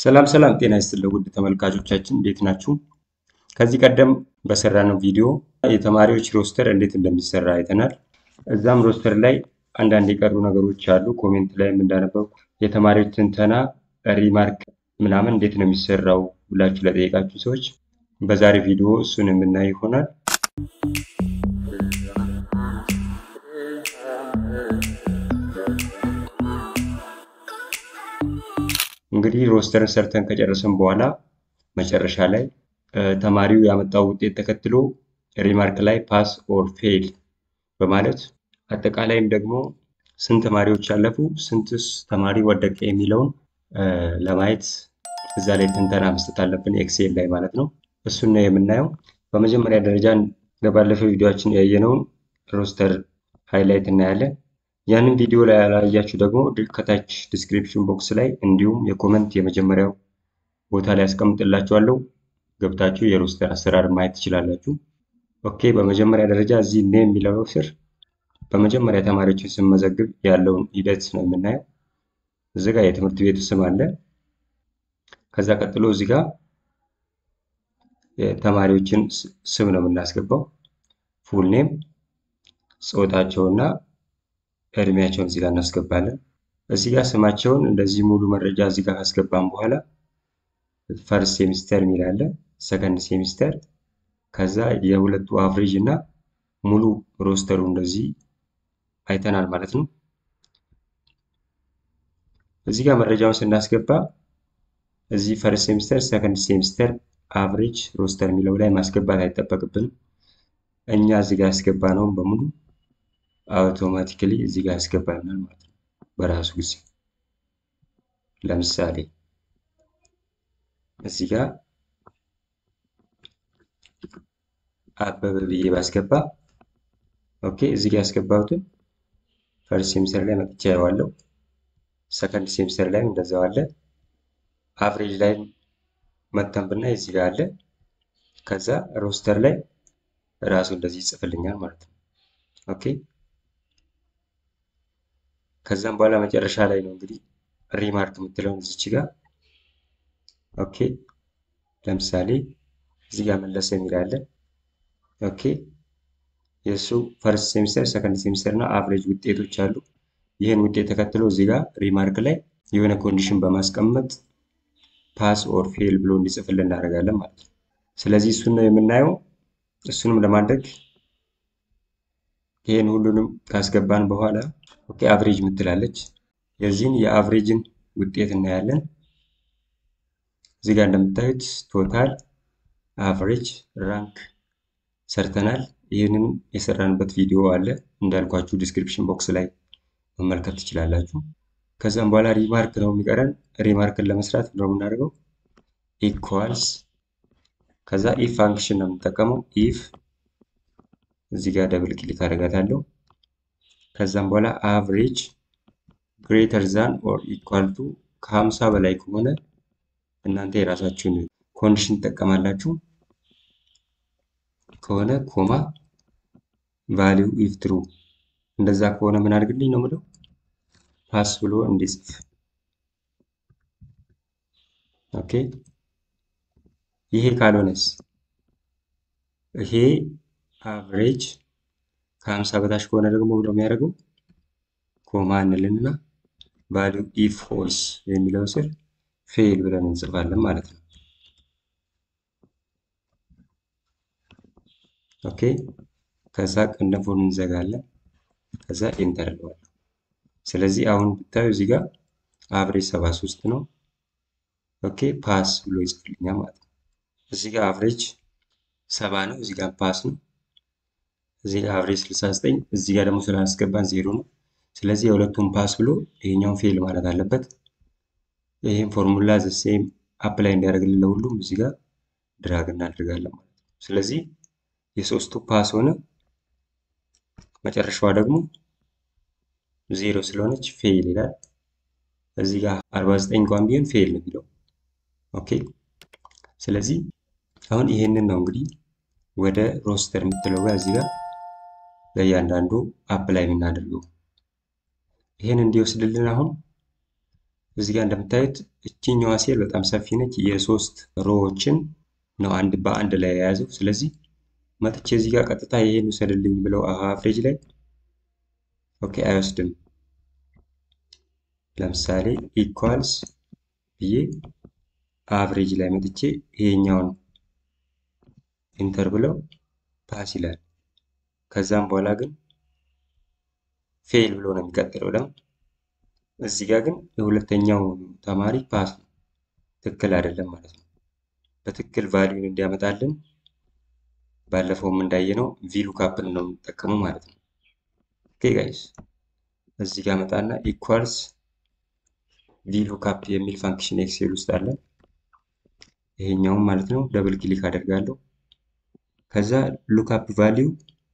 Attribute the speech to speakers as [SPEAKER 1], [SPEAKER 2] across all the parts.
[SPEAKER 1] ሰላም ሰላም ጤና ይስጥልኝ ውድ ተመልካቾቻችን እንዴት ናችሁ? ከዚህ ቀደም በሰራነው ቪዲዮ የተማሪዎች ሮስተር እንዴት እንደሚሰራ አይተናል። እዛም ሮስተር ላይ አንዳንድ የቀሩ ነገሮች አሉ። ኮሜንት ላይም እንዳነበብኩ የተማሪዎች ትንተና ሪማርክ ምናምን እንዴት ነው የሚሰራው ብላችሁ ለጠየቃችሁ ሰዎች በዛሬ ቪዲዮ እሱን የምናይ ይሆናል። እንግዲህ ሮስተርን ሰርተን ከጨረስን በኋላ መጨረሻ ላይ ተማሪው ያመጣው ውጤት ተከትሎ ሪማርክ ላይ ፓስ ኦር ፌል በማለት አጠቃላይም ደግሞ ስንት ተማሪዎች ያለፉ ስንትስ ተማሪ ወደቀ የሚለውን ለማየት እዛ ላይ ትንተና መስጠት አለብን፣ ኤክሴል ላይ ማለት ነው። እሱን ነው የምናየው። በመጀመሪያ ደረጃ በባለፈው ቪዲዮችን ያየነውን ሮስተር ሃይላይት እናያለን። ያንን ቪዲዮ ላይ ያላያችሁ ደግሞ ከታች ዲስክሪፕሽን ቦክስ ላይ እንዲሁም የኮመንት የመጀመሪያው ቦታ ላይ ያስቀምጥላችኋለሁ። ገብታችሁ የሮስተር አሰራር ማየት ትችላላችሁ። ኦኬ፣ በመጀመሪያ ደረጃ እዚህ ኔም የሚለው ስር በመጀመሪያ ተማሪዎችን ስንመዘግብ ያለውን ሂደት ነው የምናየው። እዚህ ጋር የትምህርት ቤቱ ስም አለ። ከዛ ቀጥሎ እዚህ ጋር የተማሪዎችን ስም ነው የምናስገባው። ፉል ኔም፣ ጾታቸውና እድሜያቸውን እዚህ ጋር እናስገባለን። እዚህ ጋር ስማቸውን እንደዚህ ሙሉ መረጃ እዚህ ጋር ካስገባን በኋላ ፈርስት ሴሚስተር የሚል አለ፣ ሰከንድ ሴሚስተር፣ ከዛ የሁለቱ አቭሬጅ እና ሙሉ ሮስተሩ እንደዚህ አይተናል ማለት ነው። እዚህ ጋር መረጃውን ስናስገባ እዚህ ፈርስት ሴሚስተር፣ ሰከንድ ሴሚስተር፣ አቭሬጅ፣ ሮስተር የሚለው ላይ ማስገባት አይጠበቅብንም። እኛ እዚህ ጋር ያስገባነውን በሙሉ አውቶማቲካሊ እዚህ ጋር ያስገባልናል ማለት ነው በራሱ ጊዜ። ለምሳሌ እዚህ ጋር አበበ ብዬ ባስገባ ኦኬ፣ እዚህ ጋር ያስገባሁትን ፈርስት ሴሚስተር ላይ መጥቻ ያዋለው፣ ሰከንድ ሴሚስተር ላይም እንደዛው አለ፣ አቭሬጅ ላይ መተን ብናይ እዚህ ጋር አለ። ከዛ ሮስተር ላይ ራሱ እንደዚህ ይጽፍልኛል ማለት ነው። ኦኬ ከዛም በኋላ መጨረሻ ላይ ነው እንግዲህ ሪማርክ የምትለውን እዚች ጋር ኦኬ። ለምሳሌ እዚህ ጋር መለሰ የሚል አለ። ኦኬ የእሱ ፈርስት ሴሚስተር፣ ሰከንድ ሴሚስተር እና አቭሬጅ ውጤቶች አሉ። ይህን ውጤት ተከትሎ እዚህ ጋር ሪማርክ ላይ የሆነ ኮንዲሽን በማስቀመጥ ፓስ ኦር ፌል ብሎ እንዲጽፍልን እናደርጋለን ማለት ነው። ስለዚህ እሱን ነው የምናየው። እሱንም ለማድረግ ይህን ሁሉንም ካስገባን በኋላ ኦኬ አቭሬጅ ምትላለች የዚህን የአቭሬጅን ውጤት እናያለን። እዚህ ጋር እንደምታዩት ቶታል አቭሬጅ ራንክ ሰርተናል። ይህንን የሰራንበት ቪዲዮ አለ እንዳልኳችሁ ዲስክሪፕሽን ቦክስ ላይ መመልከት ትችላላችሁ። ከዛም በኋላ ሪማርክ ነው የሚቀረን። ሪማርክን ለመስራት ነው የምናደርገው ኢኳልስ ከዛ ኢፍ ፋንክሽን ነው የምንጠቀመው ኢፍ እዚህ ጋር ደብል ክሊክ አደርጋታለሁ። ከዛም በኋላ አቭሬጅ ግሬተር ዛን ኦር ኢኳል ቱ ከሀምሳ በላይ ከሆነ እናንተ የራሳችሁን ኮንዲሽን ትጠቀማላችሁ። ከሆነ ኮማ ቫሊው ኢፍ ትሩ እንደዛ ከሆነ ምን አድርግልኝ ነው የምለው ፓስ ብሎ እንዲጽፍ ኦኬ። ይሄ ካልሆነስ ይሄ አቭሬጅ ከሀምሳ በታች ከሆነ ደግሞ ብሎ የሚያደርገው ኮማ እንልንና ቫሊው ኢፍ ፎልስ የሚለው ስር ፌል ብለን እንጽፋለን ማለት ነው። ኦኬ ከዛ ቅንፉን እንዘጋለን። ከዛ ኢንተር እንለዋለን። ስለዚህ አሁን ብታዩ እዚህ ጋር አቭሬጅ 73 ነው። ኦኬ ፓስ ብሎ ይጽፍልኛል ማለት ነው። እዚህ ጋር አቭሬጅ ሰባ ነው። እዚህ ጋር ፓስ ነው። እዚህ ጋር አቭሬጅ 69 እዚህ ጋር ደግሞ ስላስገባን ዜሮ ነው። ስለዚህ የሁለቱም ፓስ ብሎ ይሄኛውን ፌል ማለት አለበት። ይህም ፎርሙላ ዘሴም አፕላይ እንዲያደርግልን ለሁሉም እዚህ ጋር ድራግ እናደርጋለን ማለት ነው። ስለዚህ የሶስቱ ፓስ ሆነ፣ መጨረሻዋ ደግሞ ዜሮ ስለሆነች ፌል ይላል። እዚህ ጋር 49 እንኳን ቢሆን ፌል ነው የሚለው። ኦኬ ስለዚህ አሁን ይሄንን ነው እንግዲህ ወደ ሮስተር የምትለው ጋር እዚህ ጋር ለእያንዳንዱ አፕላይ የምናደርገው ይህን እንዲወስድልን አሁን እዚህ ጋር እንደምታዩት እችኛዋ ሴል በጣም ሰፊ ነች። የሶስት ሮዎችን ነው አንድ በአንድ ላይ የያዘው። ስለዚህ መጥቼ እዚህ ጋር ቀጥታ ይሄን ውሰድልኝ ብለው አቨሬጅ ላይ ኦኬ አይወስድም። ለምሳሌ ኢኳልስ ብዬ አቨሬጅ ላይ መጥቼ ይሄኛውን ኢንተር ብለው ፓስ ይላል። ከዛም በኋላ ግን ፌል ብሎ ነው የሚቀጥለው ደግሞ እዚህ ጋር ግን የሁለተኛው ተማሪ ፓስ ነው፣ ትክክል አይደለም ማለት ነው። በትክክል ቫሊዩን እንዲያመጣልን ባለፈውም እንዳየነው ቪሉካፕን ነው የምንጠቀመው ማለት ነው። ኦኬ ጋይስ እዚህ ጋር መጣና ኢኳልስ ቪሉካፕ የሚል ፋንክሽን ኤክሴል ውስጥ አለ። ይሄኛውም ማለት ነው ደብል ክሊክ አደርጋለሁ። ከዛ ሉካፕ ቫሊዩ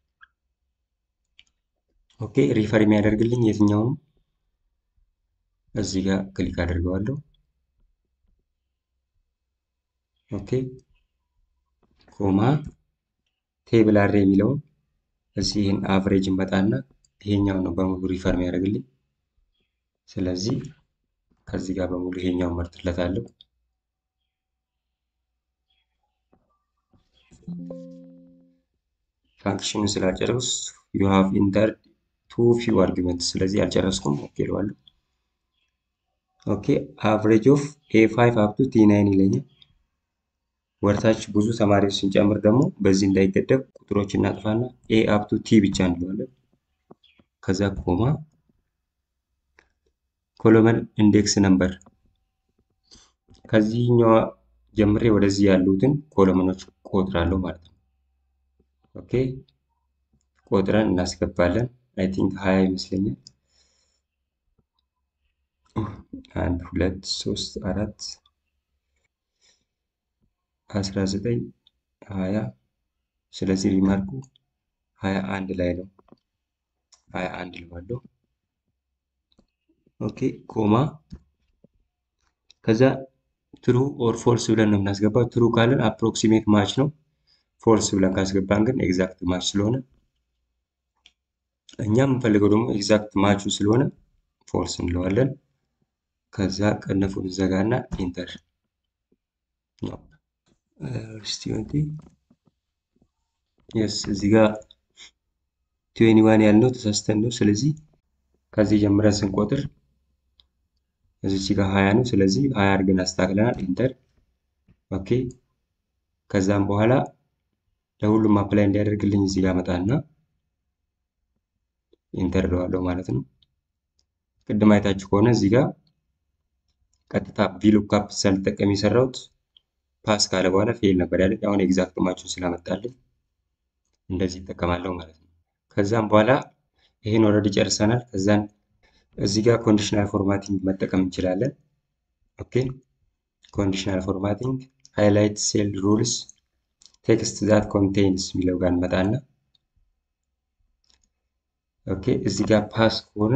[SPEAKER 1] ኦኬ ሪፈር የሚያደርግልኝ የትኛውንም እዚህ ጋር ክሊክ አድርገዋለሁ። ኦኬ ኮማ ቴብል አሬ የሚለውን እዚህ ይህን አቨሬጅ መጣና ይሄኛው ነው በሙሉ ሪፈር የሚያደርግልኝ። ስለዚህ ከዚህ ጋር በሙሉ ይሄኛው መርጥለታለሁ። ፋንክሽኑን ስላልጨረስ ዩ ሃቭ ኢንተርድ ቱ ፊው አርጊመንት ስለዚህ አልጨረስኩም። ኦኬ እለዋለሁ። ኦኬ አቨሬጅ ኦፍ ኤ ፋይቭ አፕቱ ቲ ናይን ይለኛል። ወርታች ብዙ ተማሪዎች ስንጨምር ደግሞ በዚህ እንዳይገደብ ቁጥሮች እናጥፋና ኤ አፕቱ ቲ ብቻ እንለዋለን። ከዛ ኮማ ኮሎመን ኢንዴክስ ነምበር ከዚህኛዋ ጀምሬ ወደዚህ ያሉትን ኮሎመኖች ቆጥራለሁ ማለት ነው። ኦኬ ቆጥረን እናስገባለን። አይ ቲንክ ሀያ ይመስለኛል። አንድ ሁለት ሶስት አራት አስራ ዘጠኝ ሀያ ስለዚህ ሪማርኩ ሀያ አንድ ላይ ነው። ሀያ አንድ ልባለሁ። ኦኬ ኮማ ከዛ ትሩ ኦር ፎልስ ብለን ነው የምናስገባው። ትሩ ካለን አፕሮክሲሜት ማች ነው። ፎልስ ብለን ካስገባን ግን ኤግዛክት ማች ስለሆነ እኛ የምንፈልገው ደግሞ ኤግዛክት ማቹ ስለሆነ ፎልስ እንለዋለን። ከዛ ቀነፉን ዘጋና ኢንተር ስቲንቲ የስ እዚህ ጋር ትዌኒ ዋን ያልነው ተሳስተን ነው። ስለዚህ ከዚህ ጀምረን ስንቆጥር እዚች ጋር ሀያ ነው። ስለዚህ ሀያ አድርገን አስተካክለናል። ኢንተር ኦኬ። ከዛም በኋላ ለሁሉም አፕላይ እንዲያደርግልኝ እዚህ ጋር መጣና ኢንተር እለዋለሁ ማለት ነው። ቅድም አይታችሁ ከሆነ እዚህ ጋር ቀጥታ ቪሉካፕ ሳልጠቀም የሰራሁት ፓስ ካለ በኋላ ፌል ነበር ያለኝ። አሁን ኤግዛክት ማቹን ስላመጣልኝ እንደዚህ ይጠቀማለሁ ማለት ነው። ከዛም በኋላ ይሄን ኦልሬዲ ጨርሰናል። ከዛን እዚህ ጋር ኮንዲሽናል ፎርማቲንግ መጠቀም እንችላለን። ኦኬ ኮንዲሽናል ፎርማቲንግ ሃይላይት ሴል ሩልስ ቴክስት ዛት ኮንቴይንስ የሚለው ጋር እንመጣና ኦኬ እዚህ ጋር ፓስ ከሆነ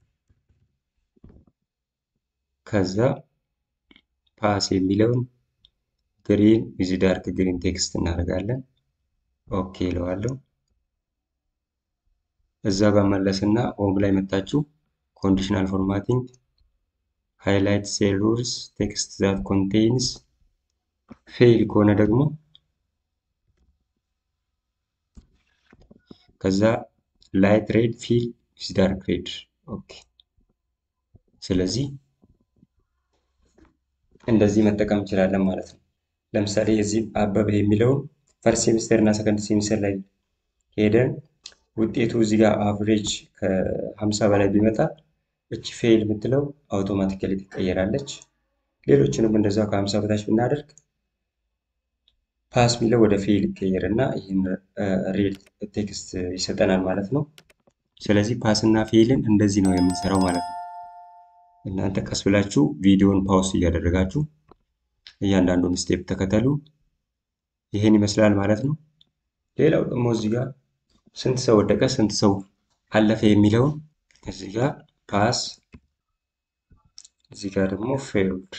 [SPEAKER 1] ከዛ ፓስ የሚለውን ግሪን ዊዝ ዳርክ ግሪን ቴክስት እናደርጋለን። ኦኬ እለዋለሁ። እዛ ጋር መለስና ሆም ላይ መጣችሁ ኮንዲሽናል ፎርማቲንግ ሃይላይት ሴል ሩልስ ቴክስት ዛት ኮንቴይንስ ፌል ከሆነ ደግሞ ከዛ ላይት ሬድ ፊል ዊዝ ዳርክ ሬድ ኦኬ። ስለዚህ እንደዚህ መጠቀም እንችላለን ማለት ነው። ለምሳሌ የዚህ አበበ የሚለውን ፈርስት ሴሚስተር እና ሰከንድ ሴሚስተር ላይ ሄደን ውጤቱ እዚህ ጋር አቨሬጅ ከሀምሳ በላይ ቢመጣ እቺ ፌል የምትለው አውቶማቲካሊ ትቀየራለች። ሌሎችንም እንደዛው ከሀምሳ በታች ብናደርግ ፓስ የሚለው ወደ ፌል ይቀየር እና ይህን ሬድ ቴክስት ይሰጠናል ማለት ነው። ስለዚህ ፓስ እና ፌልን እንደዚህ ነው የምንሰራው ማለት ነው። እናንተ ቀስ ብላችሁ ቪዲዮን ፓውስ እያደረጋችሁ እያንዳንዱን ስቴፕ ተከተሉ። ይህን ይመስላል ማለት ነው። ሌላው ደግሞ እዚህ ጋር ስንት ሰው ወደቀ፣ ስንት ሰው አለፈ የሚለውን እዚህ ጋር ፓስ፣ እዚህ ጋር ደግሞ ፌልድ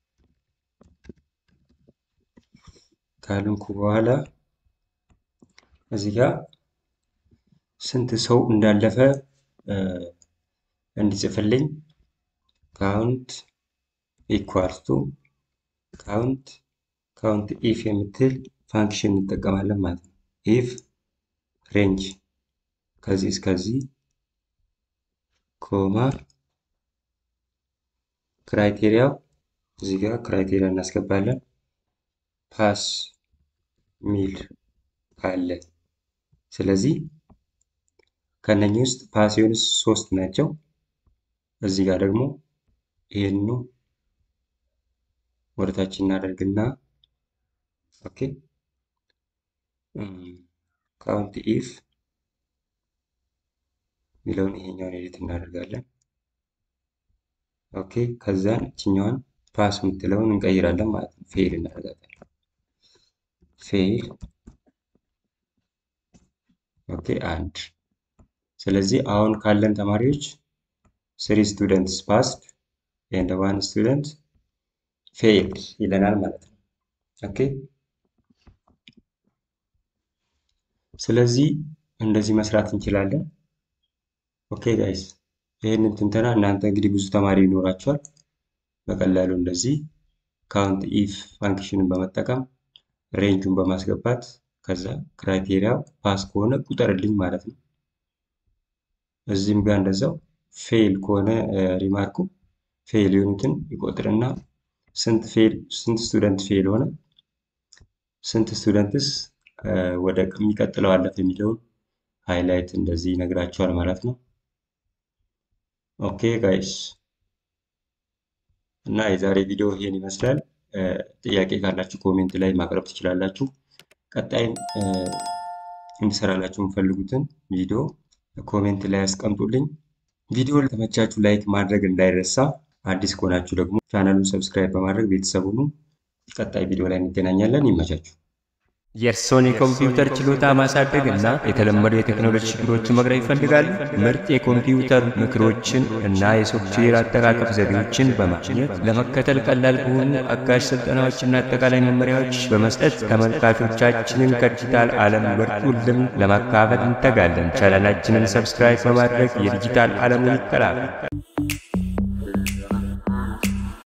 [SPEAKER 1] ካልንኩ በኋላ እዚህ ጋር ስንት ሰው እንዳለፈ እንዲጽፍልኝ ካውንት ኢኳልስ ቱ ካውንት ካውንት ኢፍ የምትል ፋንክሽን እንጠቀማለን ማለት ነው። ኢፍ ሬንጅ ከዚህ እስከዚህ ኮማ ክራይቴሪያው እዚህ ጋር ክራይቴሪያ እናስገባለን። ፓስ ሚል አለ። ስለዚህ ከነኚህ ውስጥ ፓስ የሆኑት ሶስት ናቸው። እዚህ ጋር ደግሞ ይሄኑ ወደታች እናደርግና ኦኬ ካውንት ኢፍ የሚለውን ይሄኛውን ኤዲት እናደርጋለን። ኦኬ ከዛን እችኛዋን ፓስ የምትለውን እንቀይራለን ማለት ነው። ፌል እናደርጋለን። ፌል ኦኬ አንድ። ስለዚህ አሁን ካለን ተማሪዎች ስሪ ስቱደንትስ ፓስድ ኤንድ ዋን ስቱደንት ፌል ይለናል ማለት ነው። ኦኬ ስለዚህ እንደዚህ መስራት እንችላለን። ኦኬ ጋይስ ይህንን ትንተና እናንተ እንግዲህ ብዙ ተማሪ ይኖራቸዋል። በቀላሉ እንደዚህ ካውንት ኢፍ ፋንክሽንን በመጠቀም ሬንጁን በማስገባት ከዛ ክራይቴሪያው ፓስ ከሆነ ቁጠርልኝ ማለት ነው። እዚህም ጋር እንደዛው ፌል ከሆነ ሪማርኩ ፌል የሆኑትን ይቆጥርና ስንት ፌል ስንት ስቱደንት ፌል ሆነ ስንት ስቱደንትስ ወደ የሚቀጥለው አለፍ የሚለውን ሃይላይት እንደዚህ ይነግራቸዋል ማለት ነው። ኦኬ ጋይስ እና የዛሬ ቪዲዮ ይሄን ይመስላል። ጥያቄ ካላችሁ ኮሜንት ላይ ማቅረብ ትችላላችሁ። ቀጣይም እንድሰራላችሁ የምፈልጉትን ቪዲዮ ኮሜንት ላይ ያስቀምጡልኝ። ቪዲዮ ለተመቻችሁ ላይክ ማድረግ እንዳይረሳ። አዲስ ከሆናችሁ ደግሞ ቻናሉን ሰብስክራይብ በማድረግ ቤተሰብ ሁኑ። ቀጣይ ቪዲዮ ላይ እንገናኛለን። ይመቻችሁ።
[SPEAKER 2] የእርስዎን የኮምፒውተር ችሎታ ማሳደግ እና የተለመዱ የቴክኖሎጂ ችግሮችን መቅረፍ ይፈልጋሉ? ምርጥ የኮምፒውተር ምክሮችን እና የሶፍትዌር አጠቃቀም ዘዴዎችን በማግኘት ለመከተል ቀላል በሆኑ አጋዥ ስልጠናዎችና አጠቃላይ መመሪያዎች በመስጠት ተመልካቾቻችንን ከዲጂታል ዓለም ብርቱ ልምድ ለማካፈል እንተጋለን። ቻናላችንን ሰብስክራይብ በማድረግ የዲጂታል ዓለሙን ይቀላቀሉ።